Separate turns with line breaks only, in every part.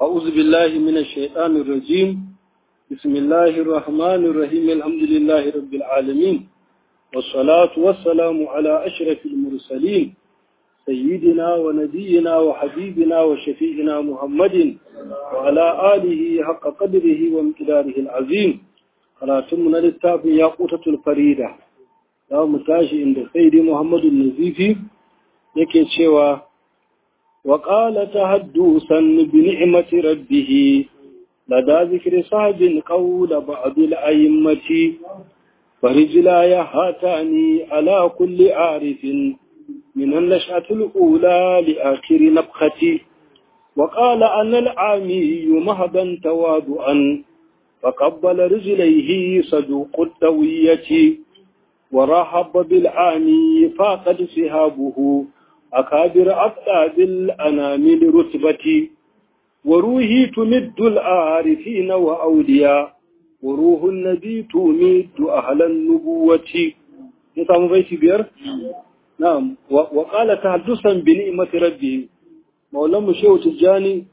أعوذ بالله من الشيطان الرجيم بسم الله الرحمن الرحيم الحمد لله رب العالمين والصلاة والسلام على أشرف المرسلين سيدنا ونبينا وحبيبنا وشفيعنا محمد وعلى آله حق قدره وامتداره العظيم قراتمنا للتاب ياقوتة الفريدة لا متاشي عند سيدي محمد النزيفي yake cewa وقال تحدثا بنعمة ربه لدى ذكر صاحب قول بعض الأئمة فرجلاي هاتاني على كل عارف من النشأة الأولى لآخر نبختي وقال أنا العامي مهدا تواضعا فقبل رجليه صدوق التوية ورحب بالعامي فاقد سهابه أكابر أفضاد الأنامل رتبتي وروحي تمد العارفين وأولياء وروح النبي تمد أهل النبوة نسام بيتي بير نعم وقال تحدثا بنعمة ربه مولانا شيخ تجاني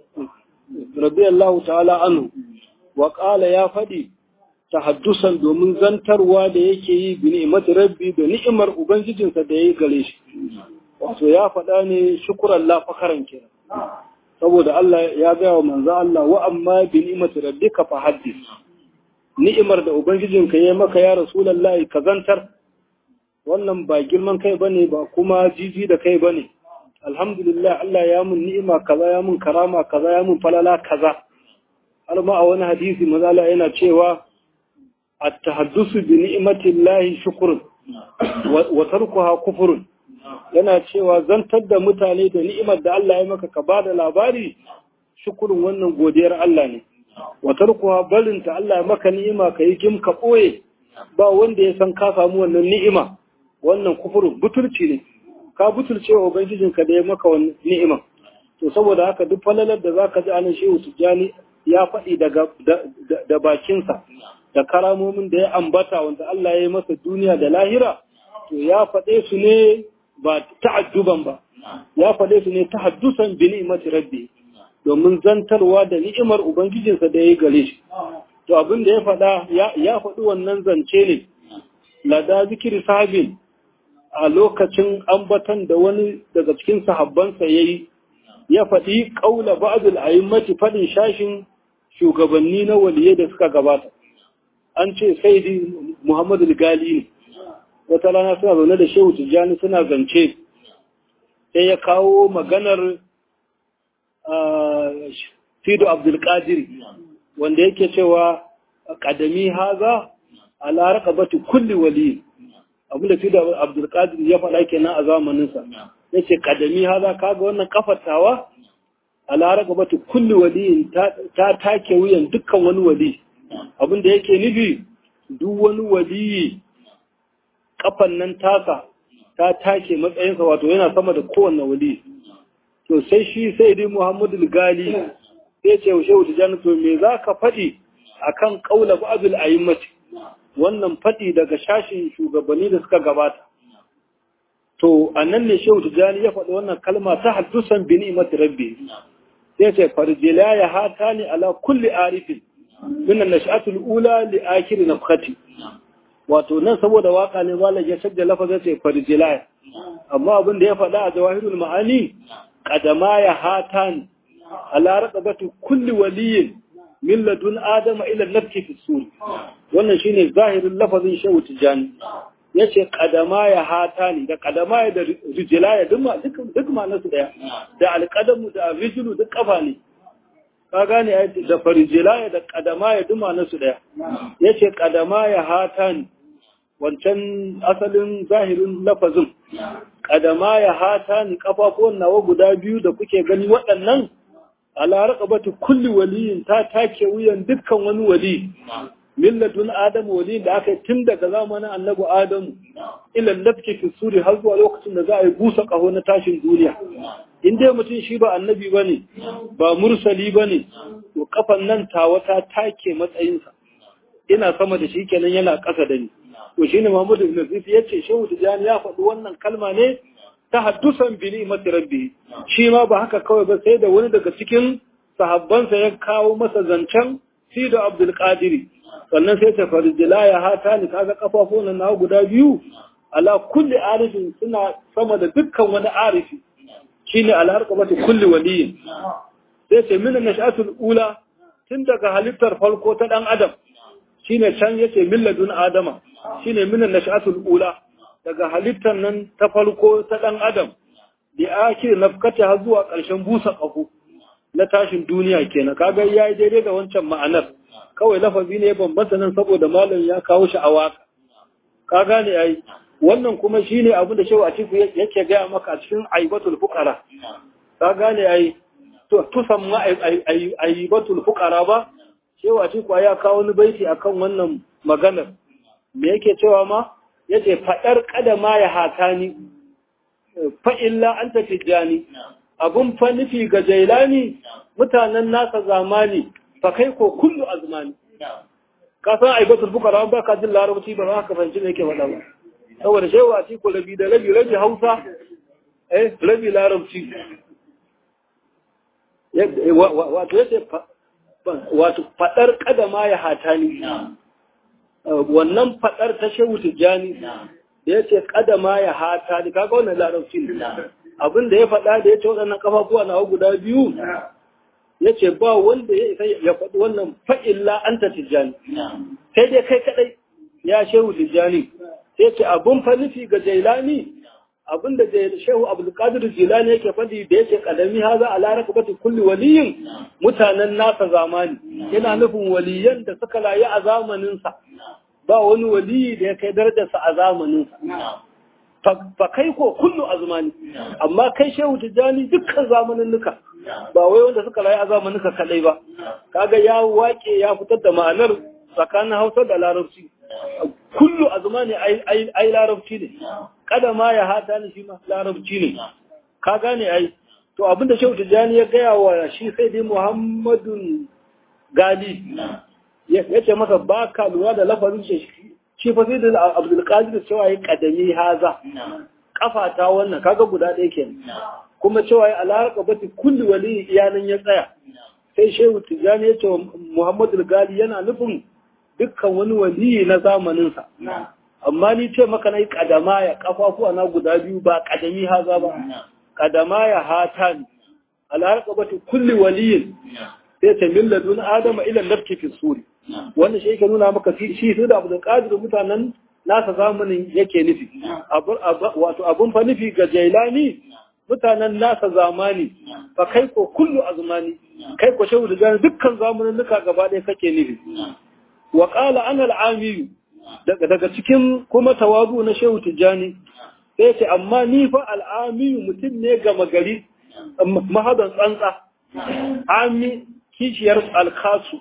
رضي الله تعالى عنه وقال يا فدي tahaddusan domin zantarwa da yake yi bi ni'imati rabbi da ni'imar ubangijinsa da yayi gare shi wato ya faɗa ne shukuran la fakaran kenan saboda Allah ya ga wa manzo Allah wa amma bi ni'imati rabbika fa haddis ni'imar da ubangijinka yayi maka ya rasulullahi ka zantar wannan ba girman kai bane ba kuma jiji da kai bane alhamdulillah Allah ya mun ni'ima kaza ya mun karama kaza ya mun falala kaza har ma a wani hadisi manzo Allah yana cewa at-tahaddusu bi ni'matillahi shukrun wa tarkuha kufrun yana cewa zantar da mutane da ni'imar da Allah ya maka ka ba da labari shukurin wannan godiyar Allah ne watar kuwa barinta Allah ya maka ni'ima ka yi gim ka ɓoye ba wanda ya san ka samu wannan ni'ima wannan kufurin butulci ne ka butulce wa ubangijinka da ya maka wannan ni'ima to saboda haka duk falalar da zaka ji anan shehu tijjani ya faɗi daga da bakinsa da karamomin da ya ambata wanda Allah ya yi masa duniya da lahira to ya faɗe su ne ba ta'adduban ba ya faɗe su ne tahaddusan bi ni'mati rabbi domin zantarwa da ni'imar ubangijinsa da ya gare shi to abin da ya faɗa ya faɗi wannan zance ne lada zikiri sahabin a lokacin ambatan da wani daga cikin sahabbansa yayi ya faɗi ƙaula ba'dul a'immati faɗin shashin shugabanni na waliye da suka gabata an ce saidi muhammadu gali ne wata rana suna zaune da shehu tijjani suna zance sai ya kawo maganar fido abdulkadir wanda yake cewa kadami haza a laraka bati kulli wali abinda fido abdulkadir ya faɗa kenan a zamaninsa ya ce kadami haza kaga wannan kafatawa a laraka bati kulli wali ta take wuyan dukkan wani wali abinda yake nufi duk wani waliyi kafan nan tasa ta take matsayinsa wato yana sama da kowanne wali to sai shi sai dai Muhammadu Gali sai ce shehu Tijani to me za ka faɗi akan kaula ba'dul a'immati wannan faɗi daga shashin shugabanni da suka gabata to annan ne shehu Tijani ya faɗi wannan kalma ta haddusan bi ni'mati rabbi sai ce farjila ya hatani ala kulli arifin min an-nash'atul ula li akhir nafkhati wato nan saboda waka ne malam ya shadda lafazin sai farjilaya amma abin da ya faɗa a jawahirul ma'ani qadama ya hatan ala raqabati kulli waliyin min ladun adama ila nafki fi sur wannan shine zahirin lafazin shehu tijani yace qadama ya hatani da qadama ya da rijlaya duk duk duk ma'anar su daya da alqadamu da rijlu duk kafa ne ka gane da farijilaya da qadama ya duk ma'anar su daya yace qadama ya hatani wancan asalin zahirin lafazin kadama ya hata ni kafafuwan nawa guda biyu da kuke gani waɗannan ala raqabati kulli waliyin ta take wuyan dukkan wani wali millatun adamu wali da aka tun daga zamanin annabi adamu ila lafki fi suri har zuwa lokacin da za a yi busa kaho na tashin duniya in dai mutum shi ba annabi bane ba mursali bane to kafan nan tawa ta take matsayinsa ina sama da shi kenan yana ƙasa da ni to shine Muhammad ibn Zaid yace Shehu Tijani ya faɗi wannan kalma ne tahaddusan bi ni'mati rabbi shi ma ba haka kawai ba sai da wani daga cikin sahabbansa ya kawo masa zancen Sido Abdul Qadiri sannan sai ta farjila ya hata ni kaga kafafun na guda biyu ala kulli arifin suna sama da dukkan wani arifi shine alharqabati kulli waliyin sai ce min nash'atul ula tun daga halittar farko ta dan adam shine can yace milladun adama shine min nash'atul ula daga halittar nan ta farko ta dan adam da ake nafkata har zuwa ƙarshen busa ƙaho na tashin duniya kenan kaga yayi daidai da wancan ma'anar kawai lafazi ne bambanta nan saboda malam ya kawo shi a waka ka gane ai wannan kuma shine abin da shehu a cikin yake gaya maka a cikin aibatul fuqara ka gane ai to tusan ma aibatul fuqara ba shehu a cikin ya kawo wani baiti akan wannan maganar me yake cewa ma yace fadar kadama ya hatani fa illa anta tijani abun fa nufi ga jailani mutanen nasa zamani fa kai ko kullu azmani ka san aibatul fuqara ba ka jin larabci ba za ka fahimci me yake faɗa ba saboda shehu a cikin labi da rabi rabi hausa eh rabi larabci wato yace wato fadar kadama ya hatani wannan fadar ta shehu tijani da yace kadama ya hatani kaga wannan larabci ne abin da ya faɗa da yace waɗannan kafafuwa na guda biyu yace ba wanda ya isa ya faɗi wannan fa'illa anta tijani sai dai kai kadai ya shehu tijani sai ce abun fa nufi ga jailani abin da shehu abdulkadir jilani yake faɗi da yake kadami haza a laraka bata kulli waliyin mutanen nasa zamani yana nufin waliyan da suka layi a zamaninsa ba wani waliyi da ya kai darajarsa a zamaninsa fa kai ko kullu azmani amma kai shehu tijjani dukkan zamanin nuka ba wai wanda suka layi a zamanin ka kadai ba kaga ya wake ya fitar da ma'anar tsakanin hausa da larabci kullu azmani ai ai larabci ne kada ma ya hata ni shi ma larabci ne ka gane ai to abinda shehu tijjani ya gaya wa shi sai dai muhammadun gali ya ce masa ba ka lura da lafazin shi shi fa sai da abdul qadir cewa yi kadami haza kafa ta wannan kaga guda ɗaya kenan kuma cewa yi alarqa bati kulli wali iyanan ya tsaya sai shehu tijjani ya ce wa muhammadul gali yana nufin dukkan wani wali na zamaninsa amma ni ce maka na yi kadama ya kafafuwa na guda biyu ba kadami haza ba kadama ya hata ni alharka bata kulli waliyin sai ta milladun adama ila nafki fi suri wannan shi yake nuna maka shi su da abdul qadir mutanen nasa zamanin yake nufi wato abun fa nufi ga jailani mutanen nasa zamani fa kai ko kullu azmani kai ko shehu da dukkan zamanin nuka gaba ɗaya kake nufi wa qala ana al-amiyu daga cikin kuma tawazu na shehu tijjani sai ce amma ni fa al'amiyu mutum ne gama gari mahadan tsantsa ami kishiyar alkhasu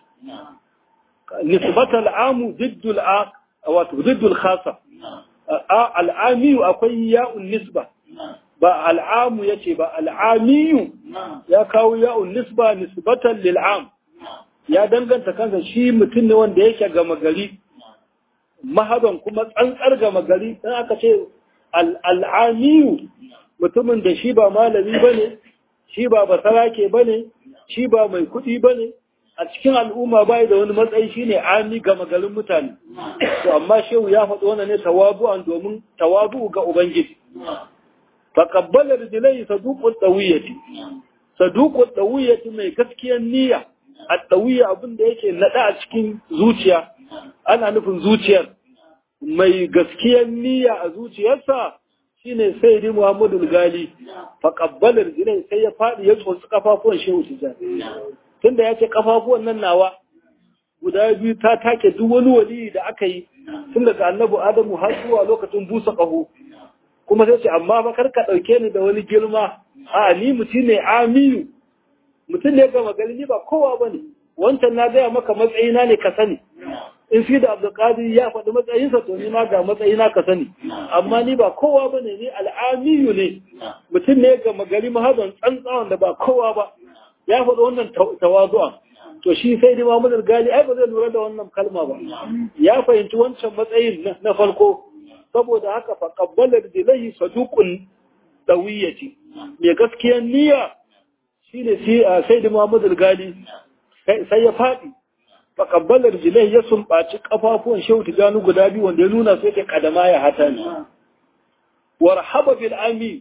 nisbata al'amu diddul a wato diddul khasa al'amiyu akwai ya'un nisba ba al'amu yace ba al'amiyu ya kawo ya'un nisba nisbatan lil'am ya danganta kansa shi mutum ne wanda yake gama gari mahaban kuma tsantsar gama gari in aka ce al'amiyu mutumin da shi ba malami ba ne shi ba basarake ba ne shi ba mai kuɗi ba ne a cikin al'umma bai da wani matsayi shi ne ami gama garin mutane to amma shehu ya faɗi wannan ne tawabu'an domin tawabu ga ubangiji faƙabbalar jilai saduƙun ɗawiyyati saduƙun ɗawiyyati mai gaskiyar niyya a ɗawiyya abin da yake naɗa a cikin zuciya ana nufin zuciyar mai gaskiyar niyya a zuciyarsa shine sai di Muhammadu Gali fa qabbalar jinai sai ya fadi ya tsotsi kafafuwan Shehu Tijani tunda ya ce kafafuwan nan nawa guda biyu ta take duk wani wali da aka yi tun daga annabi Adamu har zuwa lokacin busa kaho kuma sai ce amma ba kar ka dauke ni da wani girma a ni mutum ne amiyu mutum ne gama gari ni ba kowa bane wancan na gaya maka matsayina ne ka sani in fi da abdulkadir ya faɗi matsayinsa to ni ma ga matsayina ka sani amma ni ba kowa ba ne ni al'amiyu ne mutum ne ga magari mahazan tsantsawan da ba kowa ba ya faɗi wannan tawazu'a to shi sai dai Muhammad gali ai ba zai lura da wannan kalma ba ya fahimci wancan matsayin na farko saboda haka fa qabbala bilahi saduqun dawiyati mai gaskiyar niyya shine sai da Muhammadu Gali sai ya faɗi faƙabbalar jilai ya sumbaci ƙafafuwan shehu tijani guda biyu wanda ya nuna sai ke kadama ya hata ne warhaba bil ami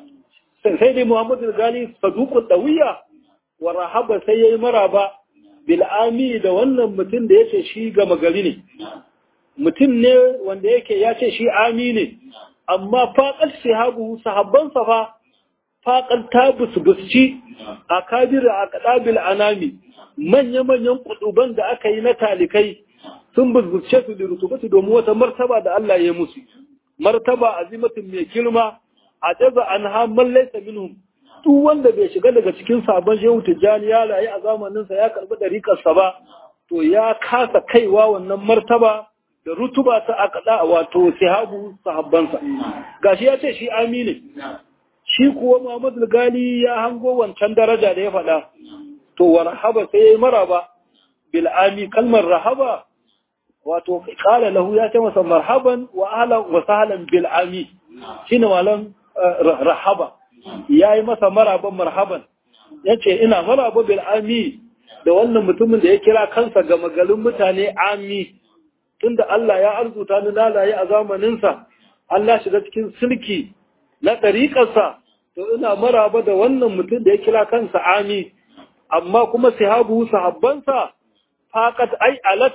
sai dai Muhammadu Gali saduqul dawiya warhaba sai yayi maraba bil ami da wannan mutum da yace shi gama gari ne mutum ne wanda yake ya ce shi ami ne amma faƙar sahabu sahabban fa faƙar ta busbusci a kabir a kaɗabil anami manya-manyan kuduban da aka yi na talikai sun busbusce su da rutubatu domin wata martaba da Allah ya musu martaba azimatin mai girma a jaza an hamman laisa minhum duk wanda bai shiga daga cikin sabon shehu tijjani ya rayu a zamaninsa ya karɓi ɗariƙarsa ba to ya kasa kaiwa wannan martaba da rutuba ta akada wato sahabu sahabbansa gashi ya ce shi amine shi kuwa Muhammad Gali ya hango wancan daraja da ya faɗa to warhaba sai yayi maraba bil ami kalmar rahaba wato qala lahu ya ce masa marhaban wa ahlan wa sahlan bil ami shine malan rahaba yayi masa maraban marhaban yace ina maraba bil ami da wannan mutumin da ya kira kansa ga magalin mutane ami tunda Allah ya arzuta ni lalaye a zamaninsa, Allah shiga cikin sulki na ɗariƙarsa, to ina maraba da wannan mutum da ya kira kansa ami, amma kuma sahabu sahabbansa faƙat ai alat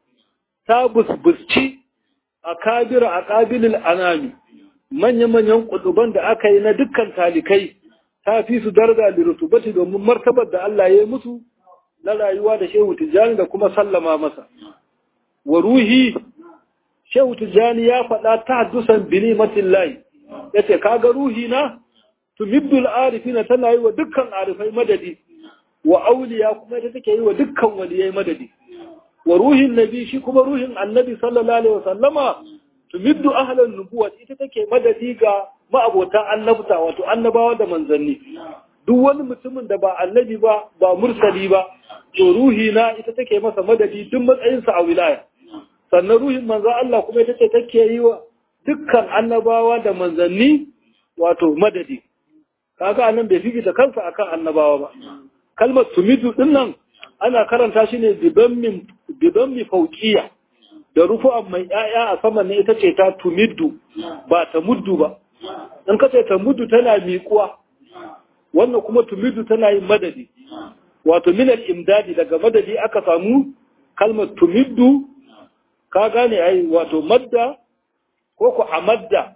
ta busbusci a kabira a ƙabilin anami, manya-manyan ƙuduban da aka yi na dukkan talikai ta fi su darga da rutubati domin martabar da Allah ya yi musu na rayuwa da shehu tijjani da kuma sallama masa. wa ruhi shehu tijjani ya faɗa ta haddusan bini matillahi ya ce kaga ruhi na tumiddul arifina tana yi wa dukkan arifai madadi wa auliya kuma ita take yi wa dukkan waliyai madadi wa ruhin nabi shi kuma ruhin annabi sallallahu alaihi wasallama tumiddu ahlan nubuwa ita take madadi ga ma'abotan annabta wato annabawa da manzanni duk wani mutumin da ba annabi ba ba mursali ba to ruhi na ita take masa madadi duk matsayinsa a wilaya sannan ruhin manzo Allah kuma ita ce take yi wa dukkan annabawa da manzanni wato madadi kaga anan bai fifita kansa akan annabawa ba kalmar tumidu din nan ana karanta shi ne bidammin bidammi fauqiya da rufu'an mai yaya a saman ne ita ce ta tumiddu ba ta muddu ba in ka ce ta muddu tana miƙuwa wannan kuma tumiddu tana yin madadi wato minal imdadi daga madadi aka samu kalmar tumiddu ka gane ai wato madda ko ku amadda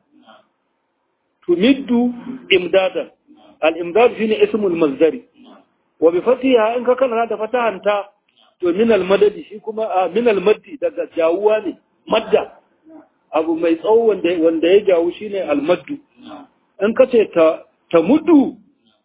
tumiddu imdadan al-imdad shine ismul mazdari wa bi fatiha in ka kana da fatahanta to min al-madadi shi kuma min al-maddi daga jawuwa ne madda abu mai tsawo wanda wanda ya jawu shine al-maddu in ka ce ta ta muddu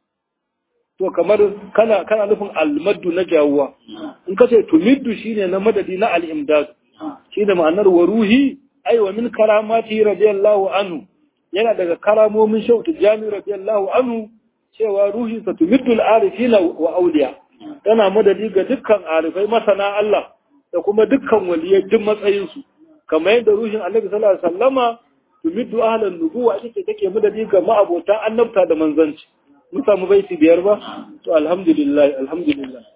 to kamar kana kana nufin al-maddu na jawuwa in ka ce tumiddu shine na madadi na al-imdad shine ma'anar wa ruhi ai wa min karamati radiyallahu anhu yana daga karamomin shautu jami radiyallahu anhu cewa ruhi sa tumiddul arifina wa auliya tana madadi ga dukkan arifai masana Allah da kuma dukkan waliyai duk matsayin su kamar yadda ruhin Annabi sallallahu alaihi wasallama tumiddu ahlan nubuwa ita take madadi ga ma'abota annabta da manzanci mun samu baiti biyar ba to alhamdulillah alhamdulillah